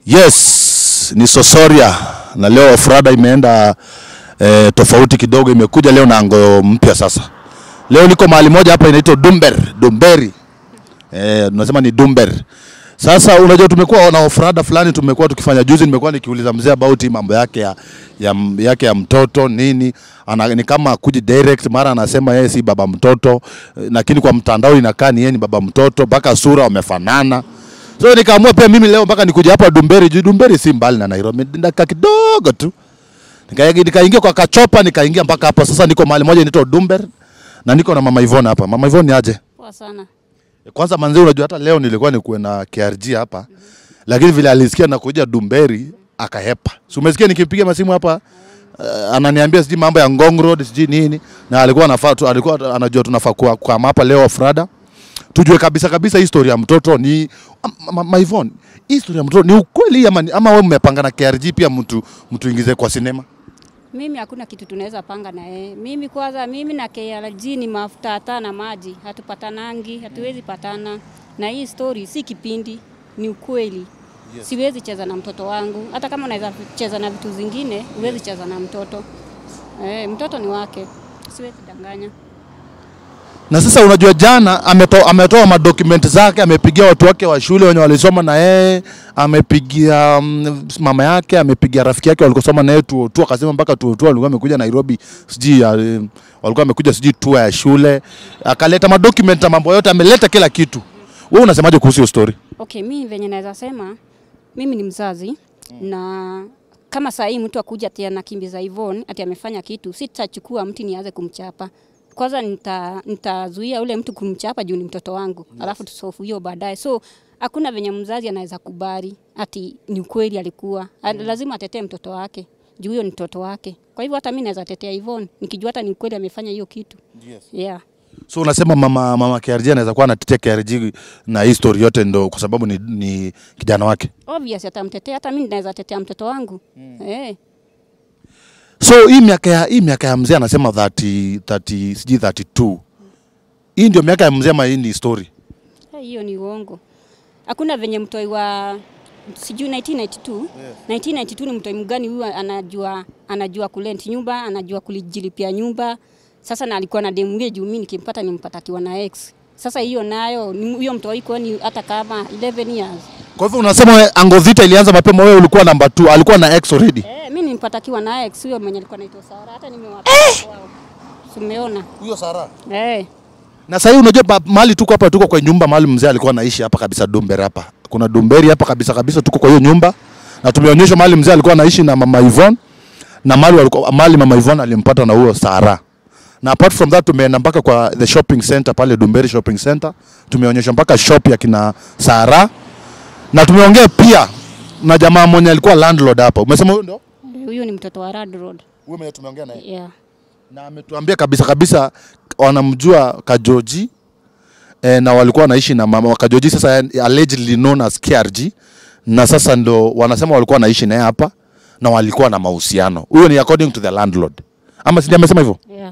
Yes, ni Sosoria na leo Frada imeenda eh, tofauti kidogo, imekuja leo na ango mpya sasa. Leo niko mahali moja hapa inaitwa Dumber, Dumberi. Eh, tunasema ni Dumber. Sasa unajua tumekuwa na ofrada fulani tumekuwa tukifanya juzi, nimekuwa nikiuliza mzee about hii mambo yake ya, ya, yake ya mtoto nini ana, ni kama kuji direct, mara anasema yeye si baba mtoto, eh, lakini kwa mtandao inakaa ni yeye ni baba mtoto, mpaka sura wamefanana. So nikaamua pia mimi leo mpaka nikuja hapa Dumberi, juu Dumberi si mbali na Nairobi, ni dakika kidogo tu. Nika- Nikaingia kwa kachopa, nikaingia mpaka hapa. Sasa niko mahali moja inaitwa Dumber na niko na mama Ivone hapa. Mama Ivone ni aje? Poa sana. Kwanza manzi, unajua hata leo nilikuwa nikuwe na KRG hapa lakini vile alisikia nakuja Dumberi akahepa. Si umesikia nikipiga masimu hapa uh, ananiambia sijui mambo ya Ngong Road sijui nini, na alikuwa anafaa tu, alikuwa anajua tunafaa kwa, kwa hapa leo Frada tujue kabisa kabisa historia ya mtoto ni ma, ma, ma Ivone, hii historia ya mtoto ni ukweli ama, ni- ama wewe mmepanga na KRG pia mtu mtu ingize kwa sinema? Mimi hakuna kitu tunaweza panga na yeye. Mimi kwanza, mimi na KRG ni mafuta hata na maji, hatupatanangi, hatuwezi patana. Na hii story si kipindi, ni ukweli. Yes. Siwezi cheza na mtoto wangu, hata kama unaweza cheza na vitu zingine, huwezi cheza na mtoto. Eh, mtoto ni wake, siwezi danganya. Na sasa unajua jana ameto, ametoa madokumenti zake, amepigia watu wake wa shule wenye walisoma na yeye, amepigia mm, mama yake, amepigia rafiki yake walikosoma na yeye tuo tu, akasema mpaka tuo tu walikuwa wamekuja Nairobi, sijui ya, eh, walikuwa wamekuja sijui tour ya shule, akaleta madokumenti na mambo yote, ameleta kila kitu. Wewe unasemaje kuhusu hiyo story? Okay, mimi venye naweza sema mimi ni mzazi na kama saa hii mtu akuja ati anakimbiza Yvonne ati amefanya kitu, sitachukua mti nianze kumchapa. Kwanza nita nitazuia ule mtu kumchapa juu ni mtoto wangu, alafu tusofu hiyo baadaye. So hakuna venye mzazi anaweza kubali ati ni ukweli alikuwa. A- Lazima atetee mtoto wake juu huyo ni mtoto wake. Kwa hivyo hata mimi naweza tetea Yvonne nikijua hata ni ukweli amefanya hiyo kitu. Yeah. So unasema mama mama KRG anaweza kuwa anatetea KRG na hii story yote ndo kwa sababu ni, ni kijana wake. Obvious atamtetea, hata mimi naweza tetea mtoto wangu. Eh. So hii miaka ya hii miaka ya mzee anasema 30 30 sijui 32. Hii ndio miaka ya mzee ama hii ni story? Eh, hiyo ni uongo. Hakuna venye mtoi wa sijui 1992 1992 ni mtoi mgani huyu anajua anajua kulent nyumba, anajua kulijilipia nyumba. Sasa na alikuwa na demu yule juu mimi nikimpata nimpata akiwa na ex. Sasa hiyo nayo ni huyo mtoi kwani hata kama 11 years. Kwa hivyo unasema we, Ango Vita ilianza mapema, wewe ulikuwa namba 2, alikuwa na ex already. Eh, mimi nimpata akiwa na ex huyo mwenye alikuwa anaitwa Sara hata nimewapa kwao. Simeona. Huyo Sara. Eh. Na sasa unajua ba- mahali tuko hapa, tuko kwa nyumba mahali mzee alikuwa anaishi hapa kabisa Dumberi hapa. Kuna Dumberi hapa kabisa kabisa, tuko kwa hiyo nyumba na tumeonyeshwa mahali mzee alikuwa anaishi na mama Yvonne na mahali walikuwa mahali mama Yvonne alimpata na huyo Sara. Na apart from that tumeenda mpaka kwa the shopping center pale Dumberi shopping center, tumeonyeshwa mpaka shop ya kina Sara na tumeongea pia na jamaa mwenye alikuwa landlord hapa. Umesema huyo ndo? Huyo ni mtoto wa Rad Road. Huyo mwenye tumeongea naye. Yeah. na ametuambia kabisa kabisa wanamjua Kajoji e, na walikuwa wanaishi na mama Kajoji, sasa allegedly known as KRG, na sasa ndo wanasema walikuwa wanaishi naye hapa na walikuwa na mahusiano. Huyo ni according to the landlord, ama si amesema hivyo? Yeah.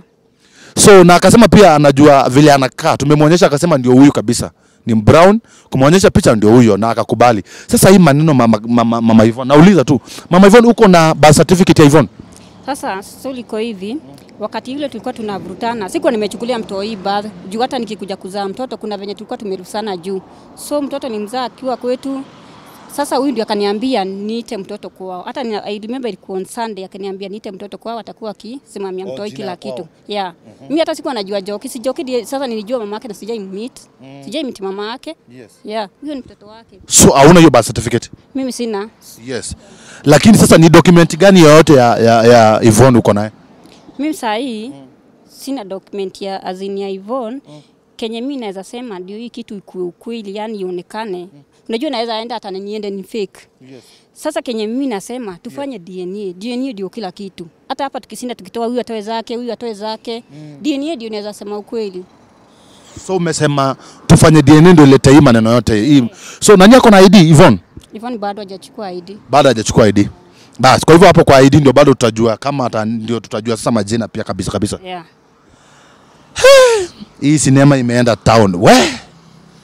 So na akasema pia anajua vile anakaa, tumemwonyesha akasema ndio huyu kabisa, ni brown, kumwonyesha picha ndio huyo na akakubali. Sasa hii maneno mama, mama, mama Yvonne, nauliza tu mama Yvonne, uko na birth certificate ya Yvonne? Sasa so liko hivi, wakati yule tulikuwa tunavurutana, sikuwa nimechukulia mtoi baadhi juu, hata nikikuja kuzaa mtoto kuna venye tulikuwa tumerusana juu, so mtoto ni mzaa akiwa kwetu. Sasa huyu ndio akaniambia niite mtoto kwao, hata ni, I remember ilikuwa on Sunday, akaniambia niite mtoto kwao, atakuwa akisimamia Oh, mtoi jina kila ya kwao. kitu yeah. Mimi hata sikuwa najua Joki, si Joki ndiye sasa nilijua mama yake na sijai meet sijai meet mama yake Yes. yeah, huyo ni mtoto wake. So hauna hiyo birth certificate? Mimi sina Yes. Lakini sasa ni document gani yoyote ya, ya, ya Yvonne uko naye? Mimi saa hii sina document ya azini ya Yvonne kenye mimi naweza sema ndio hii kitu ikuwe ukweli, yani ionekane. Unajua naweza enda hata na niende ni fake. Sasa kenye mimi nasema tufanye DNA. DNA ndio kila kitu. Hata hapa tukisinda tukitoa huyu atoe zake, huyu atoe zake. DNA ndio naweza sema ukweli. So umesema tufanye DNA ndio ilete hii maneno yote hii. So nani ako na ID Yvonne? Yvonne bado hajachukua ID. Bado hajachukua ID. Bas, kwa hivyo hapo kwa ID ndio bado tutajua kama hata ndio tutajua sasa majina pia kabisa kabisa. Yeah. Hii sinema imeenda town. We.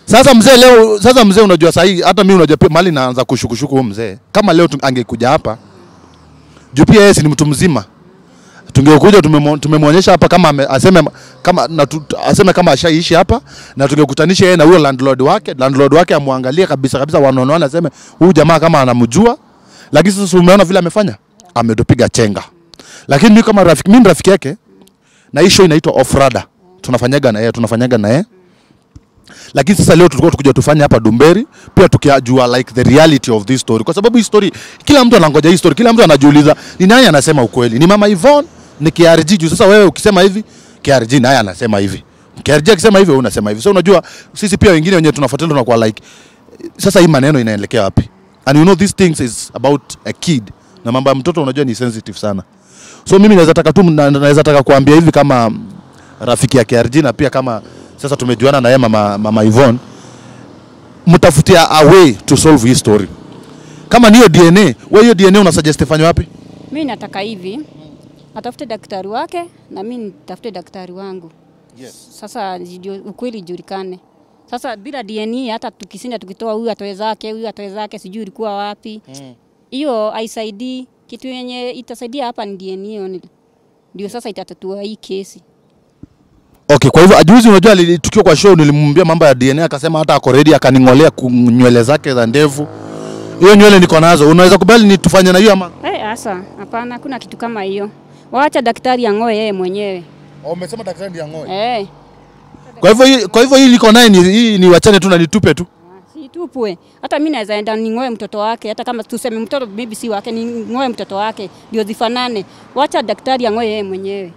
Sasa mzee leo, sasa mzee, unajua sahii hata mimi unajua pia mali naanza kushukushuku huyo mzee. Kama leo tu- angekuja hapa juu pia yeye si ni mtu mzima, tungekuja tumemo- tumemwonyesha hapa kama ame, aseme kama na tu, aseme kama ashaishi hapa na tungekutanisha yeye na huyo landlord wake, landlord wake amwangalie kabisa kabisa, wanaonaona aseme huyu jamaa kama anamjua, lakini sasa umeona vile amefanya, ametupiga chenga. Lakini mimi kama rafiki, mimi ni rafiki yake na hii show inaitwa Off Radar, tunafanyaga na yeye, tunafanyaga na yeye lakini sasa leo tulikuwa tukuja tufanye hapa Dumberi pia tukijua like the reality of this story, kwa sababu hii story kila mtu anangoja hii story, kila mtu anajiuliza ni nani anasema ukweli, ni mama Yvonne, ni KRG juu sasa wewe ukisema hivi KRG naye anasema hivi, KRG akisema hivi wewe unasema hivi. So unajua sisi pia wengine wenyewe tunafuatilia tunakuwa like sasa hii maneno inaelekea wapi? And you know these things is about a kid, na mambo ya mtoto unajua ni sensitive sana. So mimi naweza taka tu na- naweza taka kuambia hivi kama rafiki ya KRG na pia kama sasa tumejuana na yeye mama, mama Yvonne, mtafutia a way to solve hii story. Kama niyo DNA, wewe hiyo DNA una suggest ifanywe wapi? Mi nataka hivi, atafute daktari wake na mi nitafute daktari wangu. Yes. Sasa ndio ukweli ijulikane. Sasa bila DNA hata tukisinda tukitoa huyu atoe zake, huyu atoe zake, sijui ilikuwa wapi. Hiyo haisaidii. Kitu yenye itasaidia hapa ni DNA only. Ndio sasa itatatua hii kesi. Okay, kwa hivyo ajuzi, unajua ali- tukiwa kwa show nilimwambia mambo ya DNA akasema hata ako ready, akaning'olea ku- nywele zake za ndevu. Hiyo nywele niko nazo, unaweza kubali ni tufanye na hiyo ama? Eh, asa, hapana, hakuna kitu kama hiyo. Waacha daktari ang'oe yeye mwenyewe. Umesema daktari ndiye ang'oe. Eh, Kwa hivyo hii, kwa hivyo hii niko naye ni hii ni wachane tu na nitupe tu. si tupwe. Hata mimi naweza enda ning'oe mtoto wake, hata kama tuseme mtoto bibi si wake, ning'oe mtoto wake ndio zifanane. Wacha daktari ang'oe yeye mwenyewe.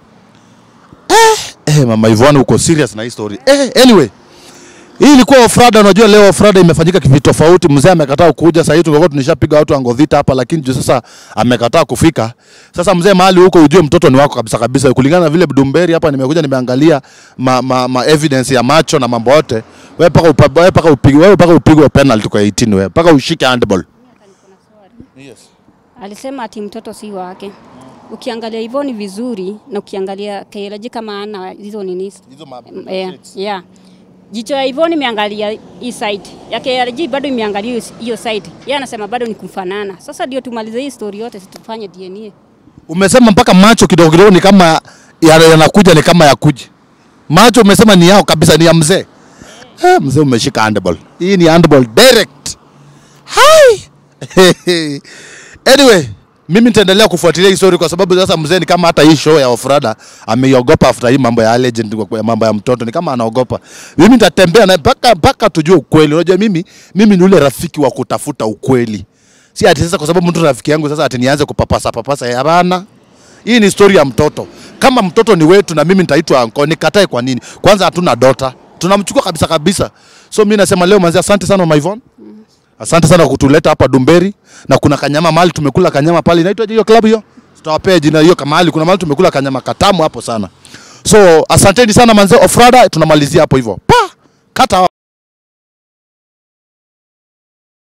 Eh, mama Yvonne uko serious na hii story. Eh, anyway. Hii ilikuwa ofrada, unajua leo ofrada imefanyika kivi tofauti. Mzee amekataa kuja, sasa hivi tungekuwa tunishapiga watu angodhita hapa, lakini juu sasa amekataa kufika. Sasa mzee, mahali huko ujue mtoto ni wako kabisa kabisa, kulingana na vile Dumberi hapa nimekuja nimeangalia ma, ma, ma evidence ya macho na mambo yote. Wewe paka upa- wewe paka upigwe wewe paka upigwe penalty kwa 18 wewe. Paka ushike handball. Yes. Alisema ati mtoto si wake. Ukiangalia hivyo ni vizuri na ukiangalia KLG kama ana hizo nini. Hizo ma Yeah, yeah. Jicho ya Ivoni imeangalia hii side. Ya KRG bado imeangalia hiyo- hiyo side. Yeye anasema bado ni kufanana. Sasa ndio tumalize hii story yote situfanye DNA. Umesema mpaka macho kidogo kidogo ni kama ya- yanakuja ni kama yakuja. Macho umesema ni yao kabisa, ni ya mzee. Eh, mzee umeshika handball. Hii ni handball direct. Hai. anyway, mimi nitaendelea kufuatilia hii story kwa sababu sasa mzee ni kama hata hii show ya Ofrada ameiogopa after hii mambo ya legend kwa mambo ya mtoto ni kama anaogopa. Mimi nitatembea na mpaka mpaka tujue ukweli. Unajua mimi mimi ni ule rafiki wa kutafuta ukweli. Si ati sasa kwa sababu mtu rafiki yangu sasa ati nianze kupapasa papasa ya hapana. Hii ni story ya mtoto. Kama mtoto ni wetu na mimi nitaitwa anko, nikatae kwa nini? Kwanza hatuna dota. Tunamchukua kabisa kabisa. So mimi nasema leo manzi, asante sana Mama Yvonne. Asante sana kwa kutuleta hapa Dumberi na kuna kanyama mahali tumekula kanyama pale inaitwa hiyo club hiyo. Tutawapea jina hiyo kama mahali kuna mahali tumekula kanyama katamu hapo sana. So asanteni sana manze Ofrada tunamalizia hapo hivyo. Pa! Kata